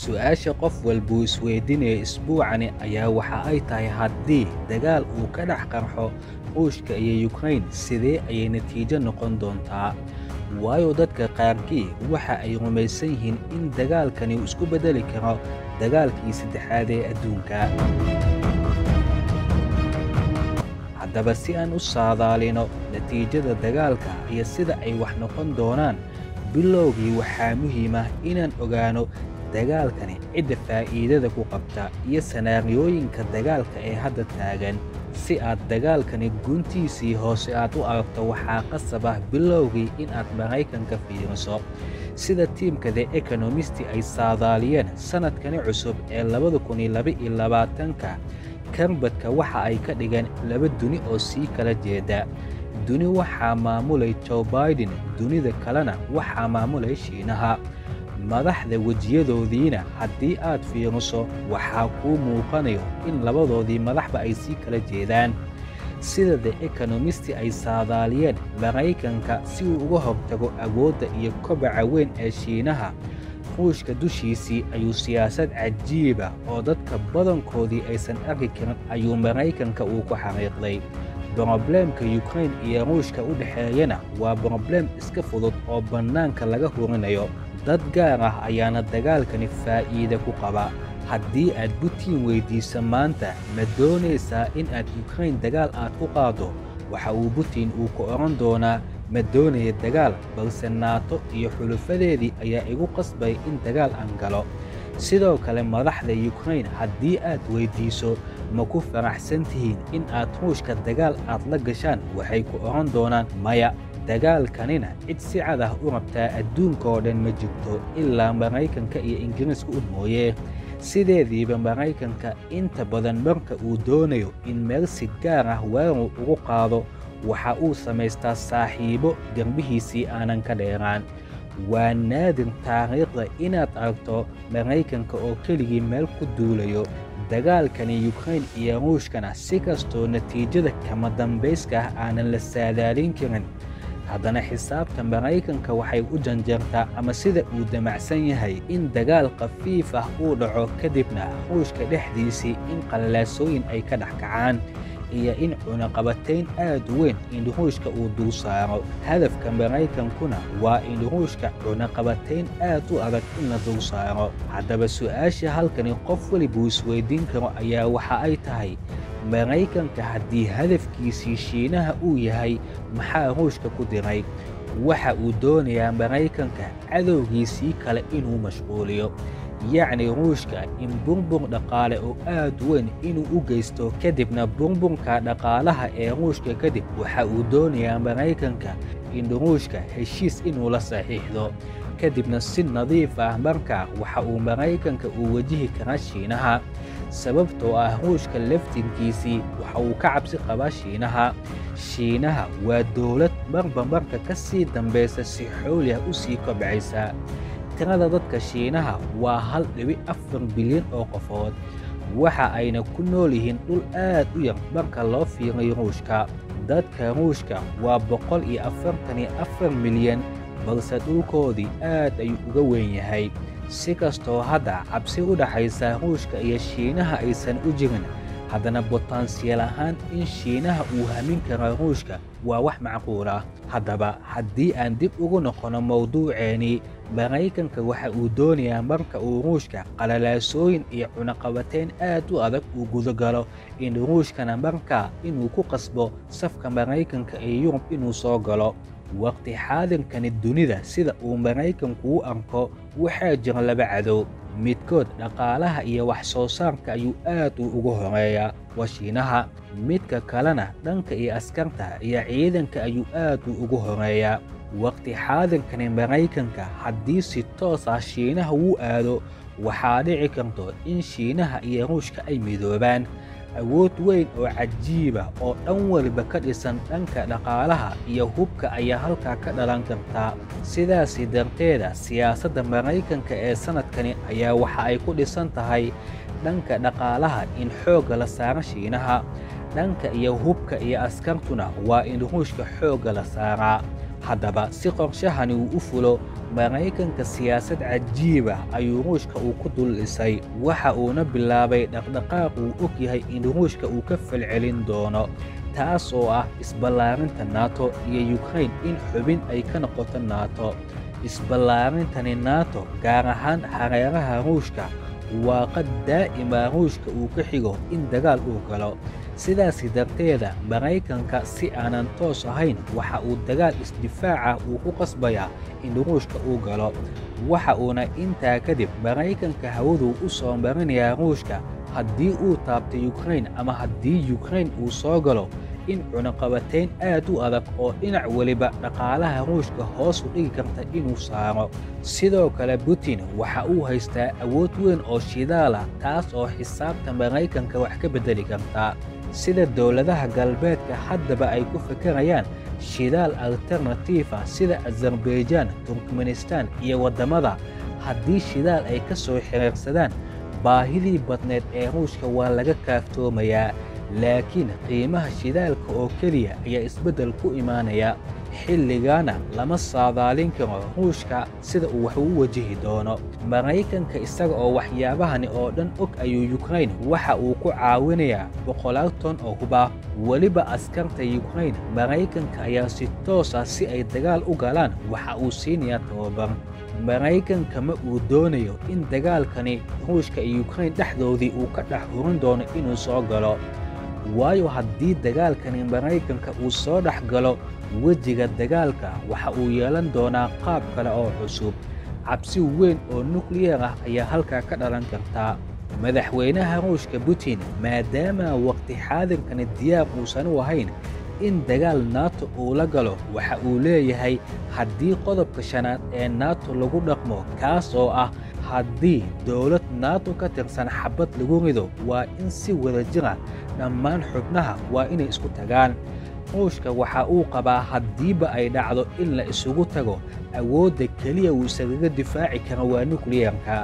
su-aasha qof walbuu isweydiinaya isbuucani ayaa waxa ay tahay haddii dagaal uu ka dhex qarxo ruushka iyo yukrain sidee ayay natiijo noqon doontaa waayo dadka qaarkii waxa ay rumaysan yihiin in dagaalkani uu isku beddeli karo dagaalkii saddexaad ee adduunka haddaba si aan u saadaalino natiijada dagaalka iyo sida ay wax noqon doonaan bilowgii waxaa muhiimah inaan ogaano dagaalkani cidda faa'iidada ku qabta iyo sanaariyooyinka dagaalka ee hadda taagan si aad dagaalkani guntiisii hoose aad u aragto waxaa qasab ah bilowgii in aad maraykanka fiiriso sida tiimka the ekonomisti ay saadaaliyeen sannadkani cusub ee labada kun iyo laba iyo labaatanka karbadka waxa ay ka dhigeen laba duni oo sii kala jeeda duni waxaa maamulay joe baiden dunida kalena waxaa maamulay shiinaha madaxda wejiyadoodiina haddii aad fiiriso waxaa kuu muuqanayo in labadoodii madaxba ay sii kala jeedaan sida the ekonomisti ay saadaaliyeen maraykanka si uu uga hortago awoodda iyo kobaca weyn ee shiinaha ruushka dushiisii ayuu siyaasad cajiiba oo dadka badankoodii aysan arki karin ayuu maraykanka uu ku xariiqday brobleemka yukrain iyo ruushka u dhexeeyana waa brobleem iska fudud oo bannaanka laga hurinayo dad gaar ah ayaana dagaalkani faa'iide ku qaba haddii aad butiin weyddiisa maanta ma doonaysaa in aad yukrain dagaal aad ku qaaddo waxa uu butin uu ku odhan doonaa ma doonaya dagaal balse naato iyo xulufadeedii ayaa igu qasbay in dagaal aan galo sidoo kale madaxda yukrain haddii aad weyddiiso ma ku faraxsan tihiin in aad ruushka dagaal aad la gashaan waxay ku odhan doonaan maya dagaalkanina cid si cad ah u rabtaa adduunka oo dhan ma jirto ilaa maraykanka iyo ingiriiska u mooye sideediiba maraykanka inta badan marka uu doonayo in meel si gaar ah weerar ugu qaado waxa uu samaystaa saaxiibo derbihiisii aanan ka dheeraan waa naadir taariikhda inaad aragto maraykanka oo keligii meel ku duulayo dagaalkani yukrain iyo ruushkana si kastoo natiijada kama dambayska ah aanan la saadaalin karin haddana xisaabta maraykanka waxay u janjeertaa ama sida uu damacsan yahay in dagaal khafiif ah uu dhaco kadibna ruushka dhexdiisii in qallaasooyin ay ka dhex kacaan iyo in cunaqabatayn aad u weyn in ruushka uu dul saaro hadafka maraykankuna waa in ruushka cunaqabatayn aad u adag in la dul saaro haddaba su'aasha halkani qof welibuu isweydiin karo ayaa waxa ay tahay maraykanka haddii hadafkiisii shiinaha uu yahay maxaa ruushka ku diray waxa uu doonayaa maraykanka cadowgiisii kale inuu mashquuliyo yacni ruushka in burbur dhaqaale oo aad weyn inuu u geysto kadibna burburka dhaqaalaha ee ruushka kadib waxa uu doonayaa maraykanka in ruushka heshiis inuu la saxiixdo kadibna si nadiif ah markaa waxa uu maraykanka uu wajihi karaa shiinaha sababtoo ah ruushka laftinkiisii waxa uu ka cabsi qabaa shiinaha shiinaha waa dowlad marba marka ka sii dambaysa si xooli ah u sii kobcaysa tirada dadka shiinaha waa hal dhibi afar bilyan oo qofood waxa ayna ku nool yihiin dhul aad u yar marka loo fiirayo ruushka dadka ruushka waa boqol iyo afartan iyo afar milyan balse dhulkoodii aad ayuu uga weyn yahay si kastoo hadda cabsi u dhaxaysa ruushka iyo shiinaha aysan u jirin haddana botansiyal ahaan in shiinaha uu hamin karo ruushka waa wax macquul ah haddaba haddii aan dib ugu noqono mawduuceennii maraykanka waxa uu doonayaa marka uu ruushka qalalaasooyin iyo cunaqabatayn aad u adag uu gudagalo in ruushkana markaa inuu ku qasbo safka maraykanka iyo yurub inuu soo galo waqti xaadirkani dunida sida uu maraykanku u arko waxaa jira laba cadow midkood dhaqaalaha iyo wax soo saarka ayuu aad u ugu horeeyaa waa shiinaha midka kalena dhanka iyo askarta iyo ciidanka ayuu aad u ugu horeeyaa waqti xaadirkani maraykanka haddii si toos ah shiinaha wuu aado waxaa dhici karto in shiinaha iyo ruushka ay midoobaan awood weyn oo cajiiba oo dhan waliba ka dhisan dhanka dhaqaalaha iyo hubka ayaa halkaa ka dhalan kartaa sidaasi darteeda siyaasadda maraykanka ee sannadkani ayaa waxa ay ku dhisan tahay dhanka dhaqaalaha in xoogga la saaro shiinaha dhanka iyo hubka iyo askartuna waa in ruushka xoogga la saaraa haddaba si qorshahani uu u fulo maraykanka siyaasad cajiiba ayuu ruushka uu ku dul dhisay waxa uuna bilaabay dhaqdhaqaaq uu og yahay in ruushka uu ka falcelin doono taas oo ah isballaarinta nato iyo yukrain in xubin ay ka noqoto nato isballaarintani nato gaar ahaan hareeraha ruushka waa qad daa'ima ruushka uu ka xigo in dagaal uu galo sidaasi darteeda maraykanka si aanan toos ahayn waxa uu dagaal isdifaaca uu ku qasbayaa in ruushka uu galo waxa uuna intaa kadib maraykanka hawaduu u soo marinayaa ruushka haddii uu taabto yukrain ama haddii yukrain uu soo galo in cunaqabatayn aad u adag oo dhinac weliba dhaqaalaha ruushka hoos u dhigi karta inuu saaro sidoo kale putin waxa uu haystaa awood weyn oo shidaala taas oo xisaabta maraykanka wax ka beddeli karta sida dowladaha galbeedka haddaba ay ku fakarayaan shidaal alternatiifa sida azarbaijan turkmenistan iyo waddamada haddii shidaal ay ka soo xiriirsadaan baahidii badneed ee ruushka waa laga kaaftoomayaa laakiin qiimaha shidaalka oo keliya ayaa isbeddel ku imaanaya xilligaana lama saadaalin karo ruushka sida uu wax u wajihi doono maraykanka isaga oo waxyaabahani oo dhan og ayuu yukrain waxa uu ku caawinayaa boqolaal ton oo hubaa weliba askarta yukrain maraykanka ayaa si toosa si ay dagaal u galaan waxa uu siinayaa tababar maraykanka ma uu doonayo in dagaalkani ruushka iyo yukrain dhexdoodii uu ka dhex hurin doono inuu soo galo waayo haddii dagaalkani maraykanka uu soo dhex galo wejiga dagaalka waxa uu yeelan doonaa qaab kale oo cusub cabsi weyn oo nukliyar ah ayaa halkaa ka dhalan kartaa madaxweynaha ruushka putin maadaama waqti xaadirkani diyaar uusan u ahayn in dagaal nato uu la galo waxa uu leeyahay haddii qodobka shanaad ee nato lagu dhaqmo kaas oo ah haddii dowlad nato ka tirsan xabad lagu rido waa in si wada jira dhammaan xubnaha waa inay isku tagaan ruushka waxa uu qabaa haddiiba ay dhacdo in la isugu tago awoodda keliya uu isagaga difaaci kara waa nukliyarka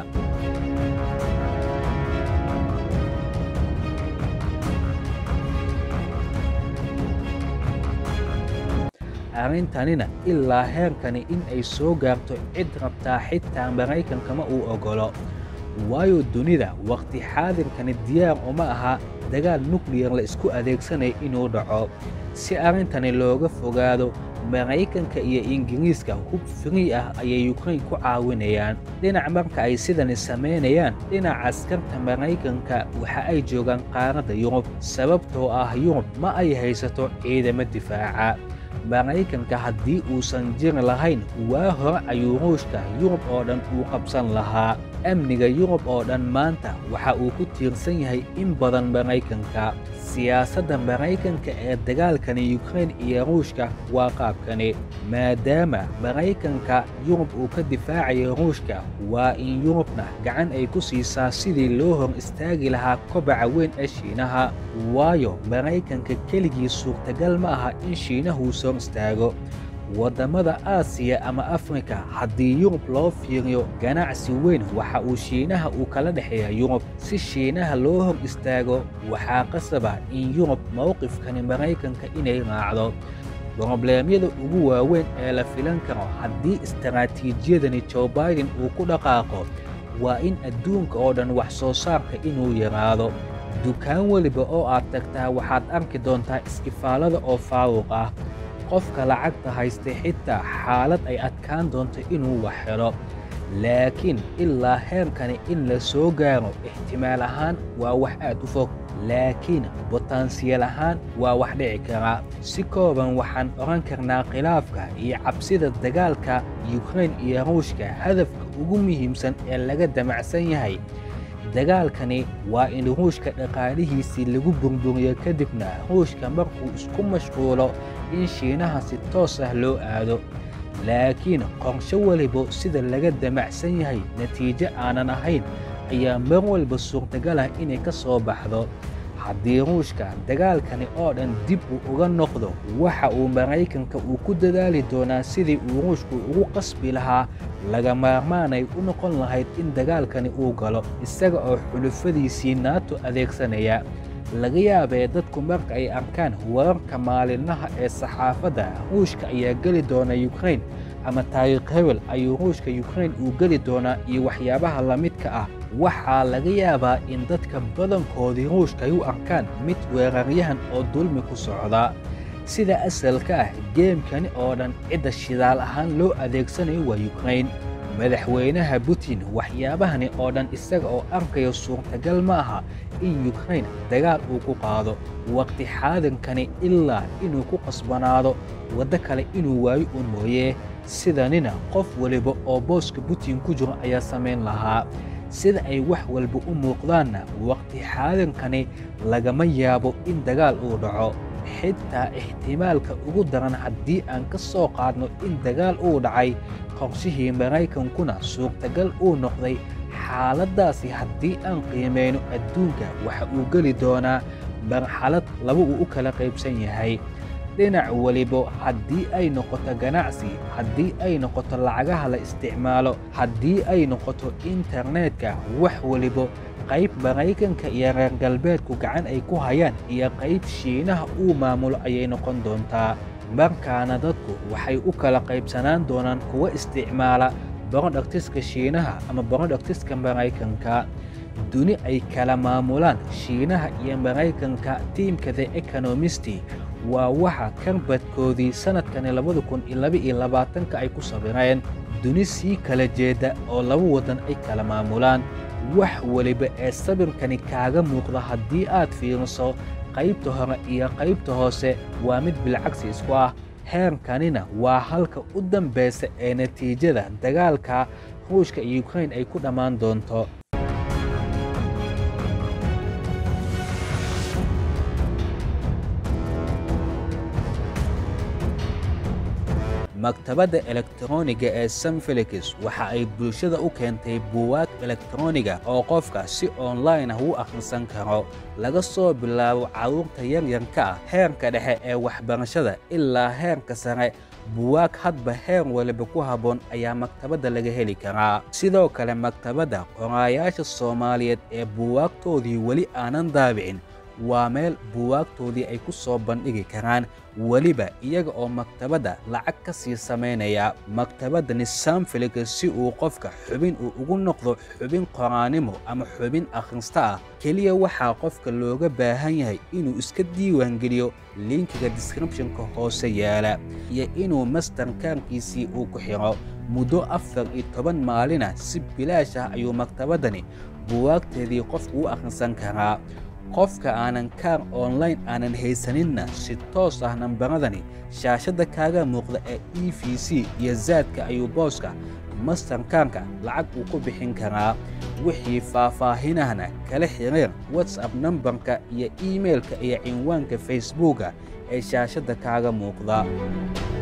arrintanina ilaa heerkani in ay soo gaarto cid rabtaa xitaa maraykanka ma uu oggolo waayo dunida wakhti xaadirkani diyaar uma aha dagaal nukliyar la isku adeegsanaya inuu dhaco si arrintani looga fogaado maraykanka iyo ingiriiska hub frii ah ayay yukrain ku caawinayaan dhinac marka ay sidani samaynayaan dhinaca askarta maraykanka waxa ay joogaan qaaradda yurub sababtoo ah yurub ma ay haysato ciidamo difaaca maraykanka haddii uusan jiri lahayn waa hore ayuu ruushka yurub oo dhan uu qabsan lahaa amniga yurub oo dhan maanta waxa uu ku tiirsan yahay in badan maraykanka siyaasadda maraykanka ee dagaalkani yukrain iyo ruushka waa qaabkani maadaama maraykanka yurub uu ka difaacayo ruushka waa in yurubna gacan ay ku siisaa sidii loo hor istaagi lahaa kobaca weyn ee shiinaha waayo maraykanka keligii suurtagal ma aha in shiinahu soo istaago waddamada aasiya ama afrika haddii yurub loo fiiriyo ganacsi weyn waxa uu shiinaha uu kala dhexeeya yurub si shiinaha loo hor istaago waxaa qasaba in yurub mowqifkani maraykanka inay raacdo brobleemyada ugu waaweyn ee la filan karo haddii istaraatiijiyadani jo baiden uu ku dhaqaaqo waa in adduunka oo dhan wax soo saarka inuu yaraado dukaan weliba oo aad tagtaa waxaad arki doontaa iskifaalada oo faaruq ah qofka lacagta haystay xitaa xaalad ay adkaan doonto inuu wax helo laakiin ilaa heerkani in la soo gaaro ixtimaal ahaan waa wax aad u fog laakiin botansiyal ahaan waa wax dhici karaa si kooban waxaan odhan karnaa khilaafka iyo cabsida dagaalka yukrain iyo ruushka hadafka ugu muhiimsan ee laga damacsan yahay dagaalkani waa in ruushka dhaqaalihiisii lagu burburiyo kadibna ruushka markuu isku mashquulo in shiinaha si toos ah loo aado laakiin qorsho weliba sida laga damacsan yahay natiijo aanan ahayn ayaa mar walba suurtagal ah inay ka soo baxdo haddii ruushka dagaalkani oo dhan dib uu uga noqdo waxa uu maraykanka uu ku dadaali doonaa sidii uu ruushku ugu qasbi lahaa laga maarmaanay u noqon lahayd in dagaalkani uu galo isaga oo xulufadiisii naato adeegsanaya laga yaabee dadku marka ay arkaan wararka maalinlaha ee saxaafadda ruushka ayaa geli doona yukrain ama taariikh hebel ayuu ruushka yukrain uu geli doonaa iyo waxyaabaha la midka ah waxaa laga yaabaa in dadka badankoodii ruushka ay u arkaan mid weeraryahan oo dulmi ku socda sida asalka ah geemkani oo dhan cidda shidaal ahaan loo adeegsanayo waa yukrain madaxweynaha putin waxyaabahani oo dhan isaga oo arkayo suurtagal ma aha in yukrain dagaal uu ku qaado waqti xaadinkani ilaa inuu ku qasbanaado waddo kale inuu waayo uun mooyee sidanina qof waliba oo booska putin ku jiro ayaa samayn lahaa sida ay wax walba u muuqdaanna waqti xaadinkani lagama yaabo in dagaal uu dhaco xitaa ixtimaalka ugu daran haddii aan ka soo qaadno in dagaal uu dhacay qorshihii maraykankuna suurtagal uu noqday xaaladdaasi haddii aan qiimayno adduunka waxa uu geli doonaa marxalad laba uu u kala qaybsan yahay dhinac weliba haddii ay noqoto ganacsi haddii ay noqoto lacagaha la isticmaalo haddii ay noqoto internetka wax weliba qayb maraykanka iyo reer galbeedku gacan ay ku hayaan iyo qayb shiinaha uu maamulo ayay noqon doontaa markaana dadku waxay u kala qaybsanaan doonaan kuwa isticmaala borodhaktiska shiinaha ama borodhaktiska maraykanka duni ay kala maamulaan shiinaha iyo maraykanka tiimka the ekonomisti waa waxa karbadkoodii sannadkani labada kun iyo laba iyo labaatanka ay ku sabireen duni sii kala jeedda oo laba waddan ay kala maamulaan wax weliba ee sabirkani kaaga muuqda haddii aad fiiriso qaybta hore iyo qaybta hoose waa mid bilcagsi isku ah heerkanina waa halka u dambaysa ee natiijada dagaalka ruushka iyo yukrain ay ku dhammaan doonto maktabadda elektroniga ee sanfelix waxa ay bulshada u keentay buugaag elektroniga oo qofka si online ah u akhrisan karo laga soo bilaabo carruurta yaryarka ah heerka dhexe ee waxbarashada ilaa heerka sare buwaag hadba heer waliba ku habboon ayaa maktabadda laga heli karaa sidoo kale maktabadda qoraayaasha soomaaliyeed ee buwaagtoodii weli aanan daabicin waa meel buwaagtoodii ay ku soo bandhigi karaan weliba iyaga oo maktabadda lacag ka sii samaynaya maktabaddani sanfiliga si uu qofka xubin uu ugu noqdo xubin qoraanimo ama xubin akhrista ah keliya waxaa qofka looga baahan yahay inuu iska diiwaangeliyo linkiga descriptionka hoose yaala iyo inuu mastarkaarkiisii uu ku xidho muddo afar iyo toban maalina si bilaash ah ayuu maktabaddani buwaagteedii qofku u akhrisan karaa qofka aanan kaar online aanan haysaninna si toos ah nambaradani shaashadda kaaga muuqda ee e v c iyo zaadka ayuu booska mastarkaarka lacag uu ku bixin karaa wixii faahfaahinahna kala xiriir whatsapp nambarka iyo iimailka iyo cinwaanka facebooka ee shaashadda kaaga muuqda